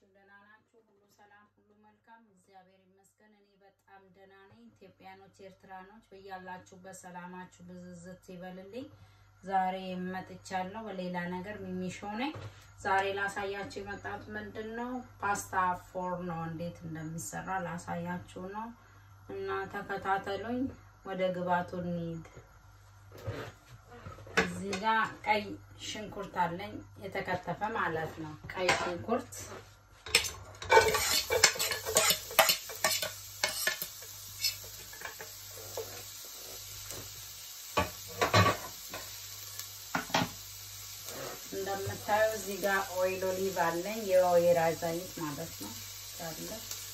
ናችሁ? ደህና ናችሁ? ሁሉ ሰላም፣ ሁሉ መልካም፣ እግዚአብሔር ይመስገን። እኔ በጣም ደህና ነኝ። ኢትዮጵያኖች፣ ኤርትራኖች በያላችሁበት ሰላማችሁ ብዝዝት ይበልልኝ። ዛሬ መጥቻለሁ በሌላ ነገር ሚሚሾ ነኝ። ዛሬ ላሳያችሁ የመጣሁት ምንድን ነው ፓስታ ፎርኖ እንዴት እንደሚሰራ ላሳያችሁ ነው እና ተከታተሉኝ። ወደ ግባቱ እንሂድ። እዚህ ጋር ቀይ ሽንኩርት አለኝ የተከተፈ ማለት ነው። ቀይ ሽንኩርት እንደምታዩ እዚህ ጋር ኦይል ኦሊቭ አለኝ የወይራ ዘይት ማለት ነው አለ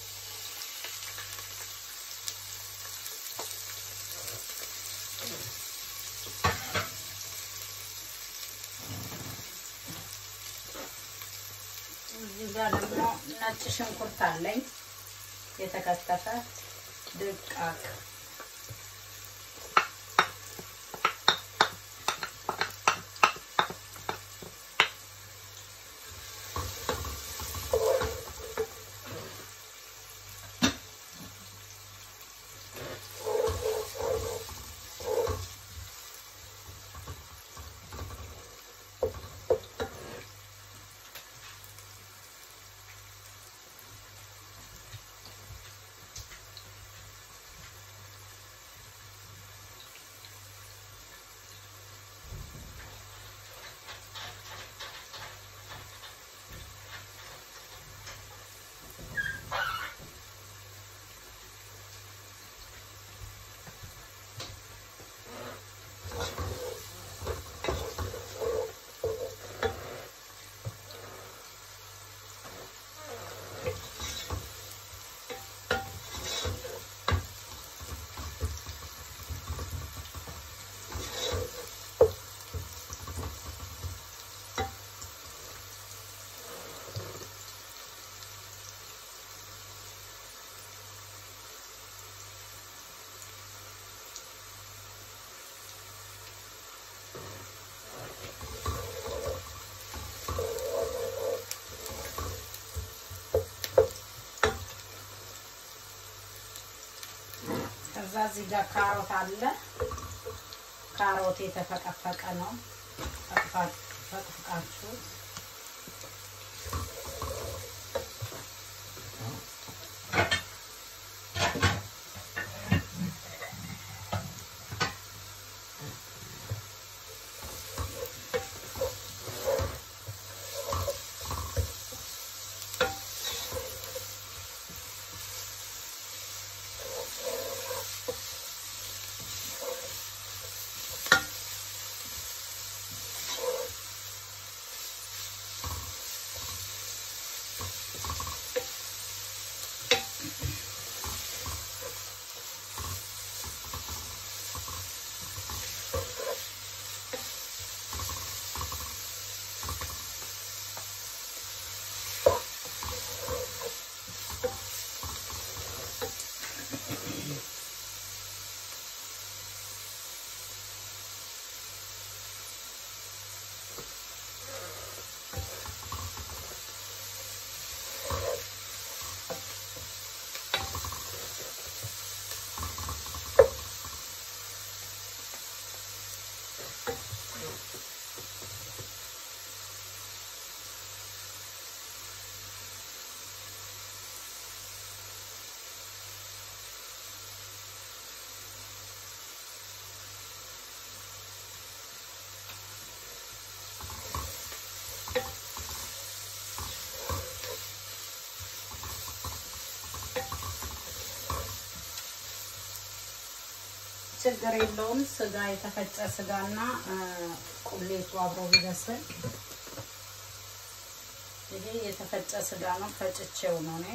እዚህ ጋር ደግሞ ነጭ ሽንኩርት አለኝ የተከተፈ ድቃቅ ከዛ እዚህ ጋር ካሮት አለ። ካሮት የተፈቀፈቀ ነው። ፈቅፍቃችሁ ችግር የለውም። ስጋ የተፈጨ ስጋና ቁሌቱ አብሮ ቢበስል። ይሄ የተፈጨ ስጋ ነው፣ ፈጭቼው ነው እኔ።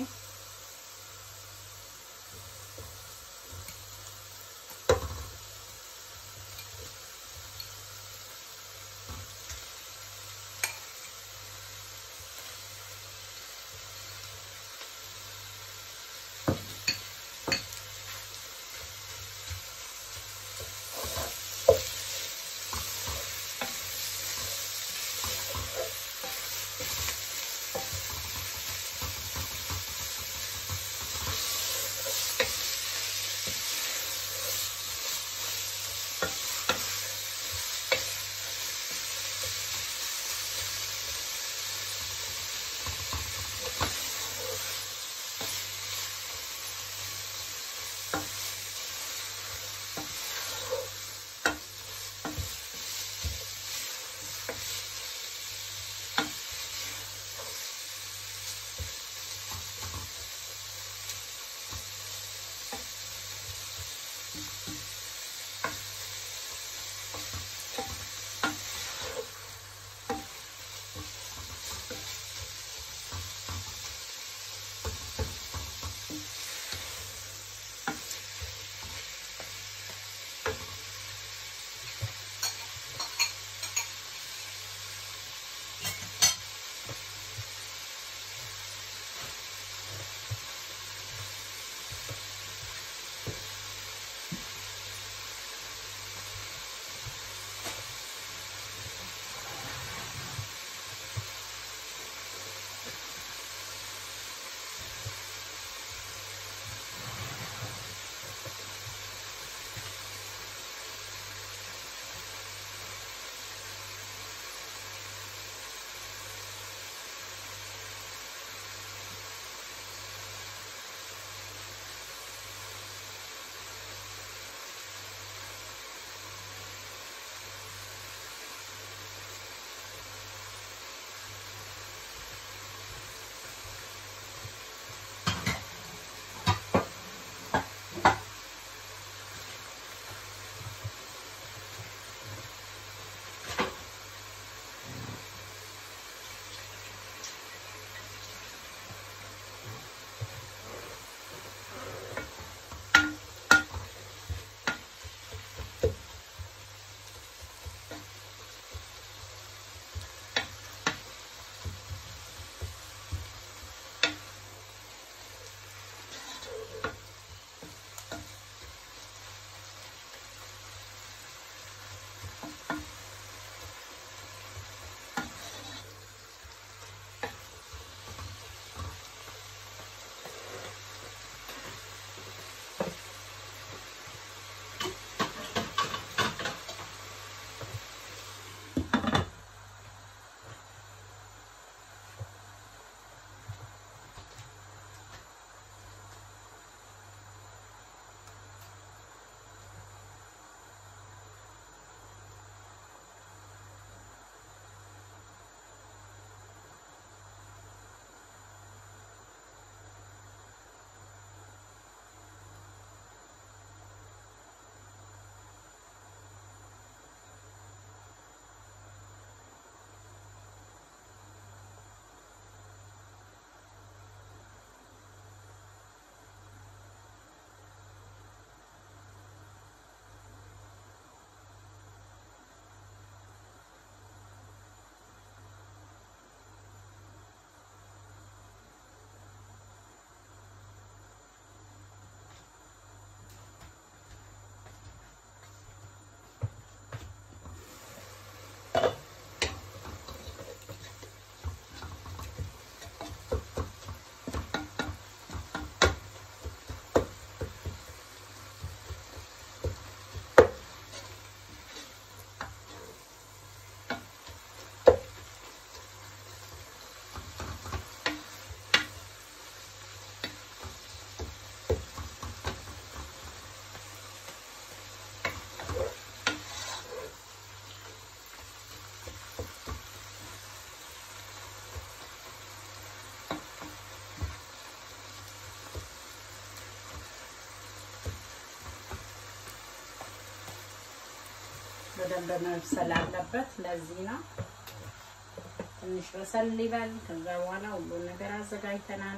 በደንብ መብሰል አለበት። ለዚህ ነው ትንሽ በሰል ይበል። ከዛ በኋላ ሁሉን ነገር አዘጋጅተናል።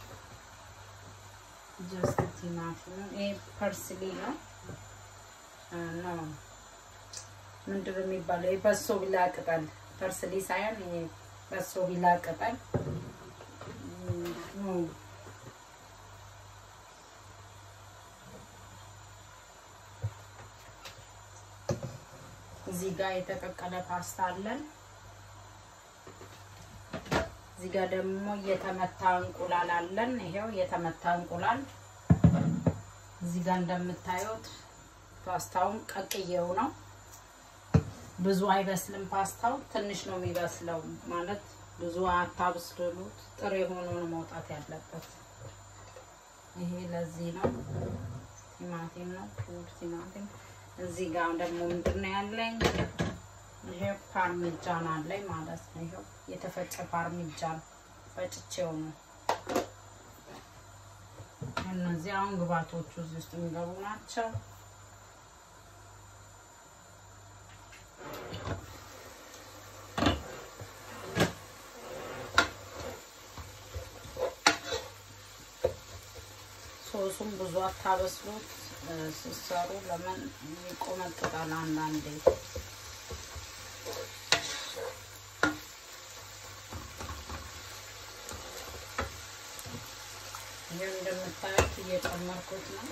ጀስት ቲማቲም ይሄ ፐርስሊ ነው ነው ምንድን ነው የሚባለው? የበሶ ቢላ ቅጠል ፐርስሊ ሳይሆን ይሄ በሶ ቢላ ቅጠል እዚህ ጋር የተቀቀለ ፓስታ አለን። እዚህ ጋር ደግሞ የተመታ እንቁላል አለን። ይሄው የተመታ እንቁላል እዚህ ጋር እንደምታዩት ፓስታውን ቀቅዬው ነው። ብዙ አይበስልም ፓስታው ትንሽ ነው የሚበስለው። ማለት ብዙ አታብስሉት፣ ጥሬ ሆኖ ነው መውጣት ያለበት። ይሄ ለዚህ ነው። ቲማቲም ነው ፑር ቲማቲም። እዚህ ጋር ደግሞ ምንድን ነው ያለኝ? ይሄ ፓርሚጃን አለኝ ማለት ነው። ይሄው የተፈጨ ፓርሚጃን ፈጭቼው ነው። እነዚህ አሁን ግብአቶቹ እዚህ ውስጥ የሚገቡ ናቸው። ሶሱም ብዙ አታበስሉት ስትሰሩ፣ ለምን ይቆመጥጣል አንዳንዴ። ይህ እንደምታዩት እየጨመርኩት ነው።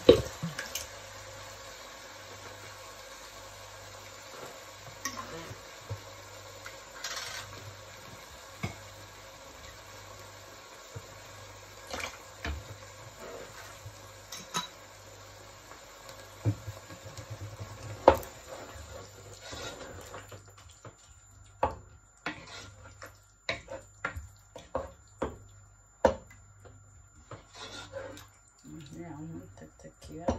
አሁን ትክትክ ይበል።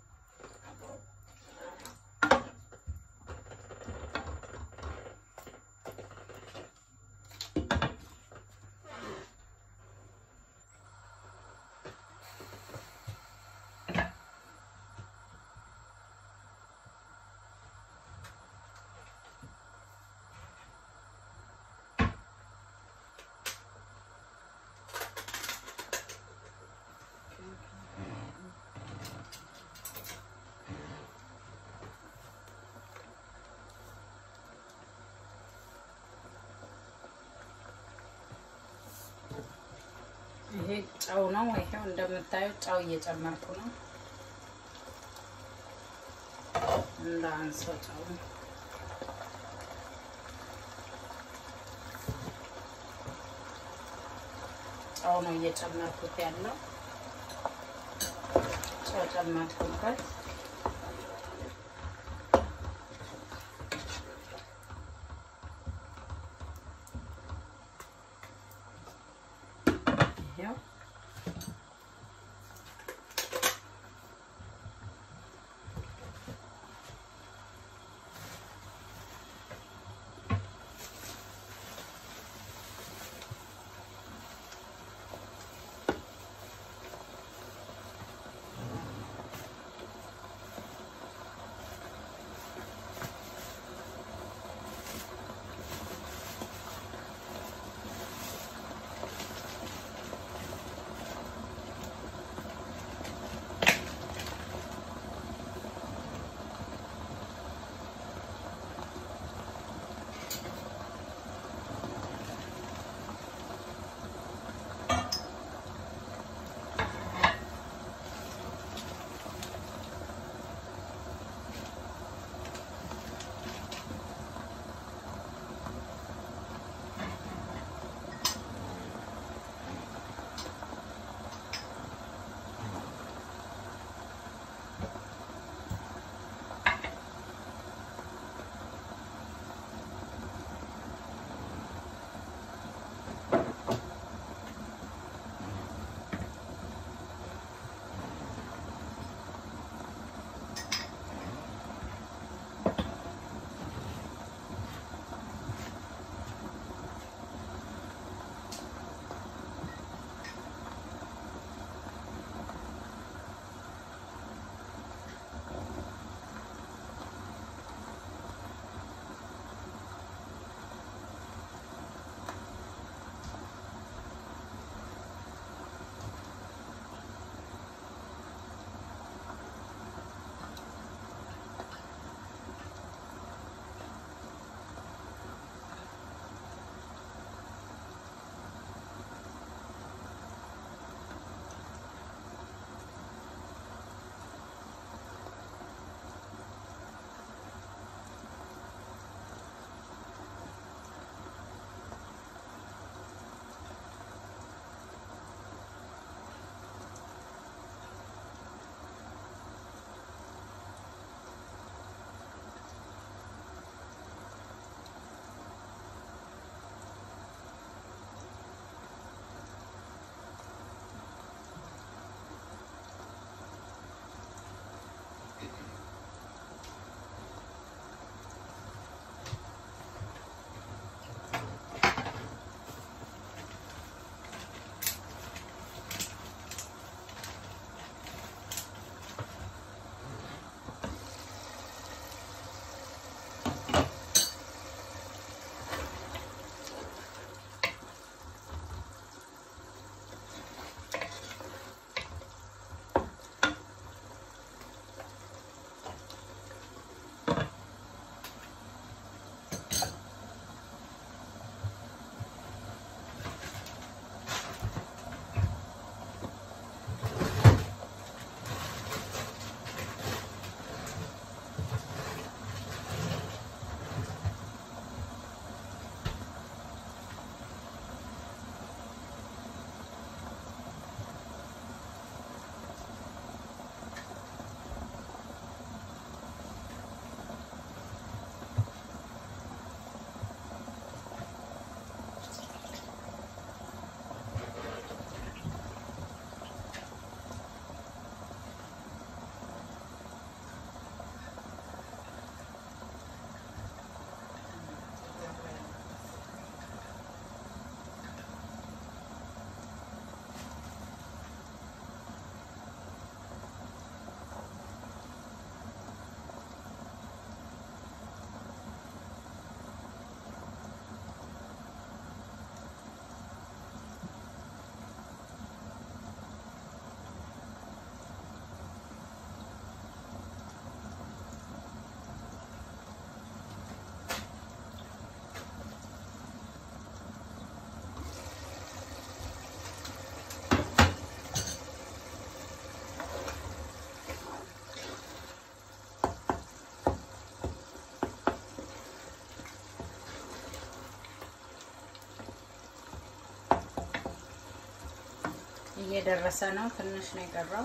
ይሄ ጨው ነው። ይሄው እንደምታዩት ጨው እየጨመርኩ ነው። እንዳንሰው ጨው ጨው ነው እየጨመርኩት ያለው። ጨው ጨመርኩበት። ይሄው እየደረሰ ነው። ትንሽ ነው የቀረው።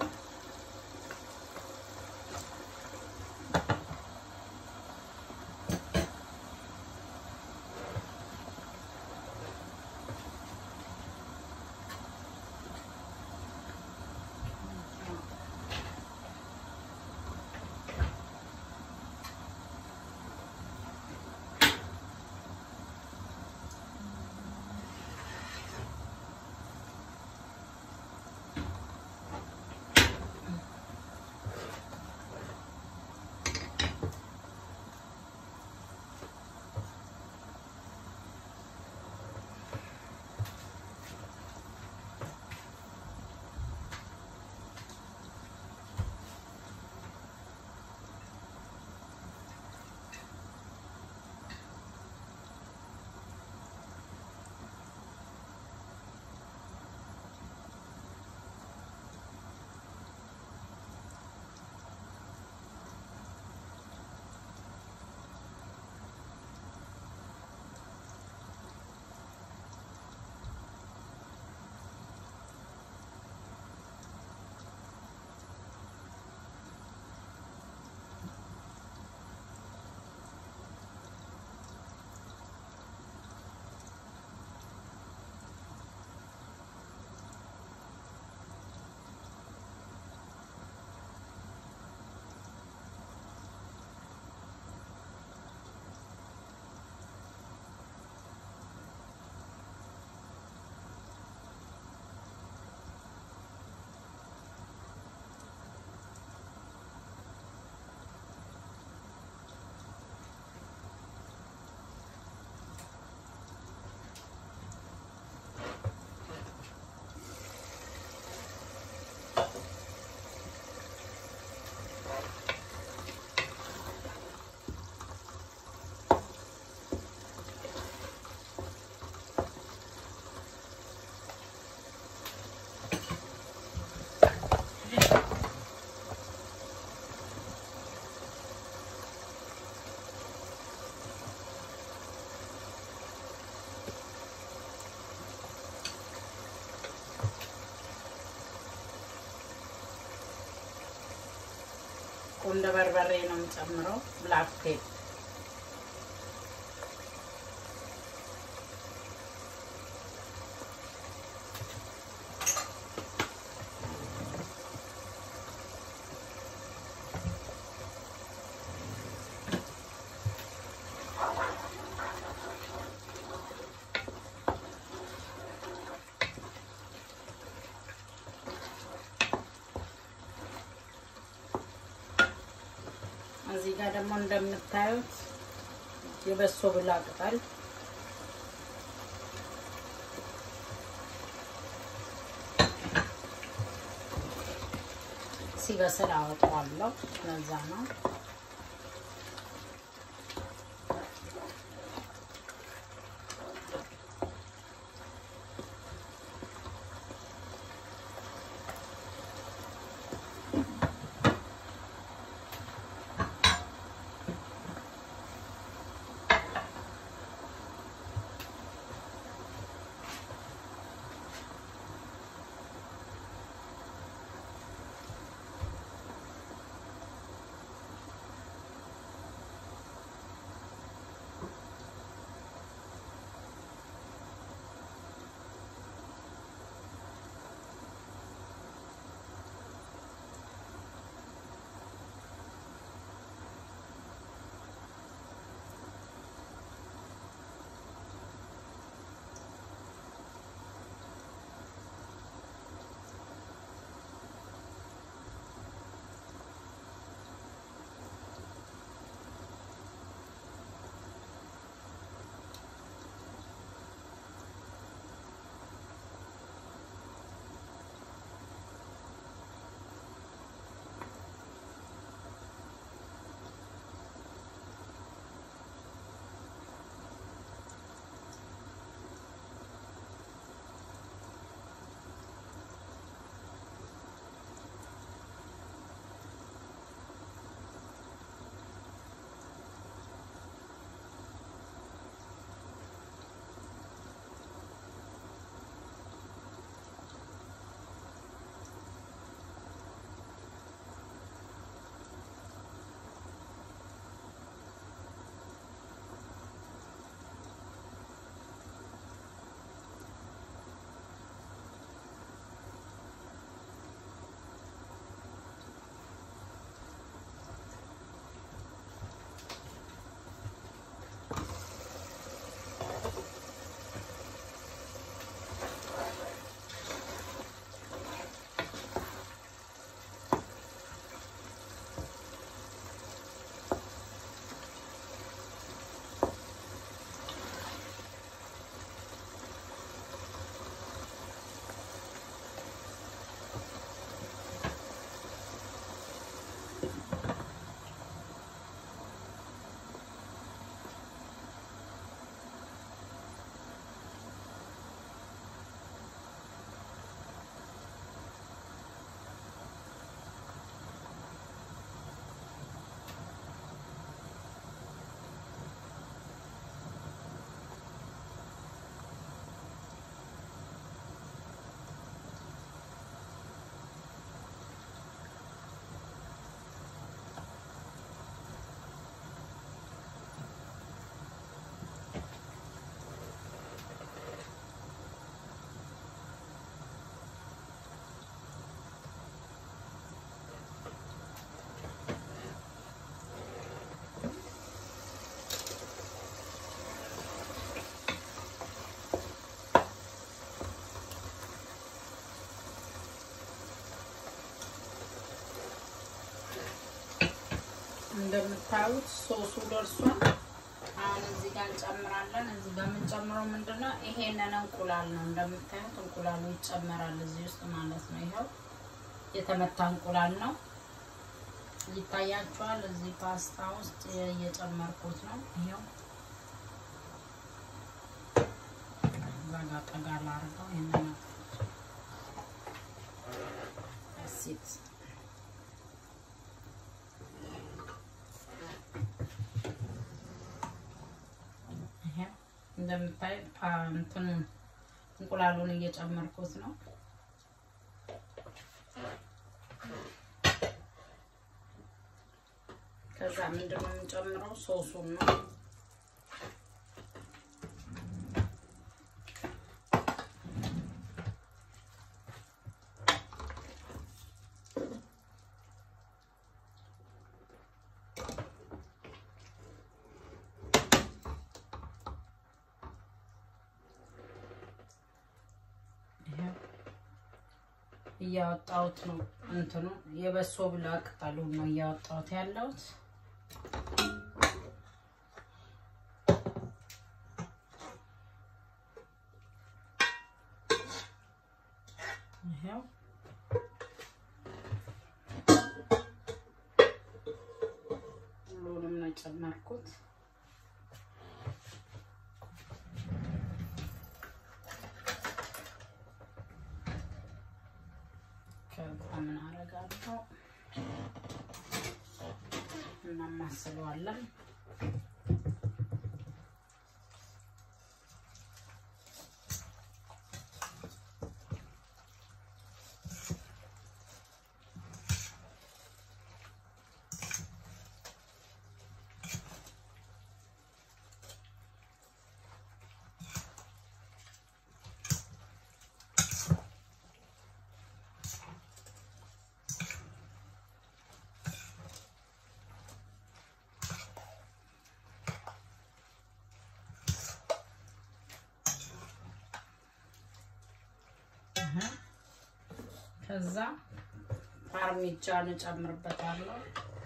ቁንደ በርበሬ ነው የምጨምረው። ብላክ ፔፕ እዚህ ጋር ደግሞ እንደምታዩት የበሶ ብላ ቅጠል ሲበስል አወጣዋለሁ። ለዛ ነው እንደምታዩት ሶሱ ደርሷል። አሁን እዚህ ጋር እንጨምራለን። እዚህ ጋር የምንጨምረው ምንድን ነው? ይሄንን እንቁላል ነው። እንደምታዩት እንቁላሉ ይጨመራል እዚህ ውስጥ ማለት ነው። ይኸው የተመታ እንቁላል ነው። ይታያችኋል። እዚህ ፓስታ ውስጥ እየጨመርኩት ነው። ይኸው ዛጋ ጠጋ ላርገው ይሄንን ሲት እንደምታይ እንትን እንቁላሉን እየጨመርኩት ነው። ከዛ ምንድን ነው የምንጨምረው? ሶሱን ነው። እያወጣሁት ነው። እንትኑ የበሶ ብላ ቅጠሉ ነው እያወጣሁት ያለሁት። ይኸው ሁሉንም ነው የጨመርኩት። ከዛ ምን አደርጋለሁ እናማስለዋለን። ከዛ ፓርሚጃን እጨምርበታለሁ።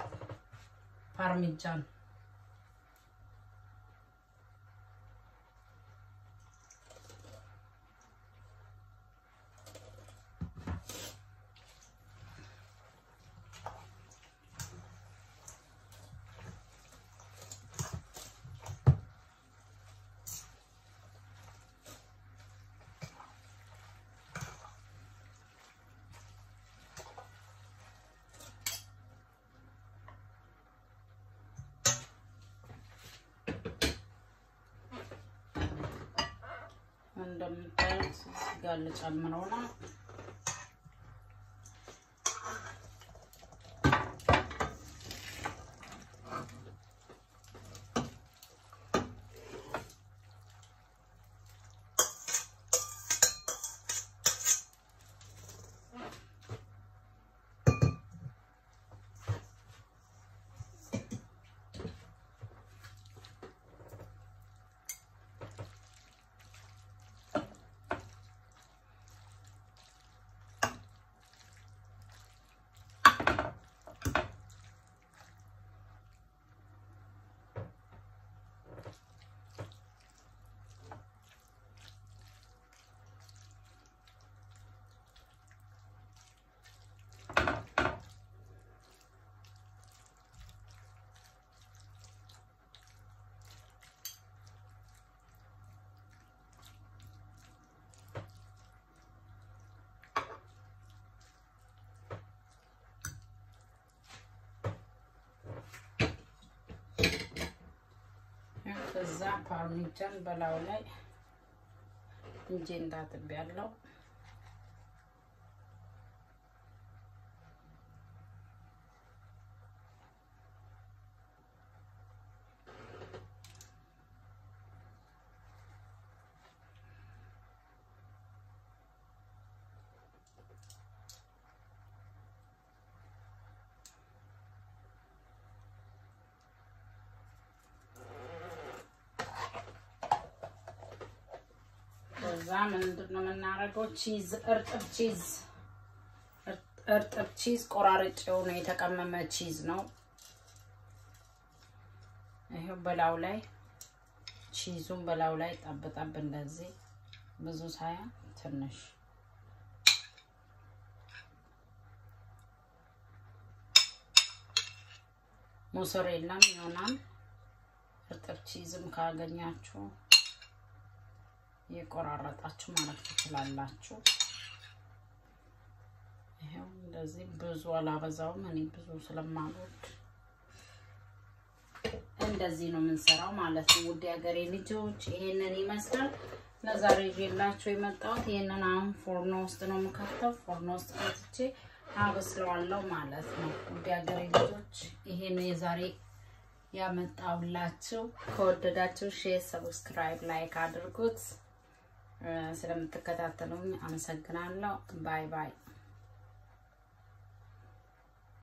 ፓርሚጃን እንደምታዩት እዚህ ጋር ልጨምረው ነው። ከዛ ፓርሚጃን በላዩ ላይ እንጂ እንዳጥብ ያለው ከዛ ምንድን ነው የምናደርገው? ቺዝ እርጥብ ቺዝ እርጥብ ቺዝ ቆራርጬው ነው የተቀመመ ቺዝ ነው። ይሄው በላው ላይ ቺዙን በላው ላይ ጠብጠብ እንደዚህ ብዙ ሳይሆን ትንሽ ሞሶሬላም ይሆናል። እርጥብ ቺዝም ካገኛችሁ የቆራረጣችሁ ማለት ትችላላችሁ። ይሄው እንደዚህ ብዙ አላበዛውም እኔ ብዙ ስለማልወድ እንደዚህ ነው የምንሰራው ማለት ነው። ውድ ሀገሬ ልጆች ይሄንን ይመስላል ለዛሬ ይዤላችሁ የመጣሁት። ይሄንን አሁን ፎርኖ ውስጥ ነው የምከተው። ፎርኖ ውስጥ ከትቼ አበስለዋለሁ ማለት ነው። ውድ ሀገሬ ልጆች ይሄን የዛሬ ያመጣሁላችሁ። ከወደዳችሁ ሼር፣ ሰብስክራይብ፣ ላይክ አድርጉት። ስለምትከታተሉኝ አመሰግናለሁ። ባይ ባይ።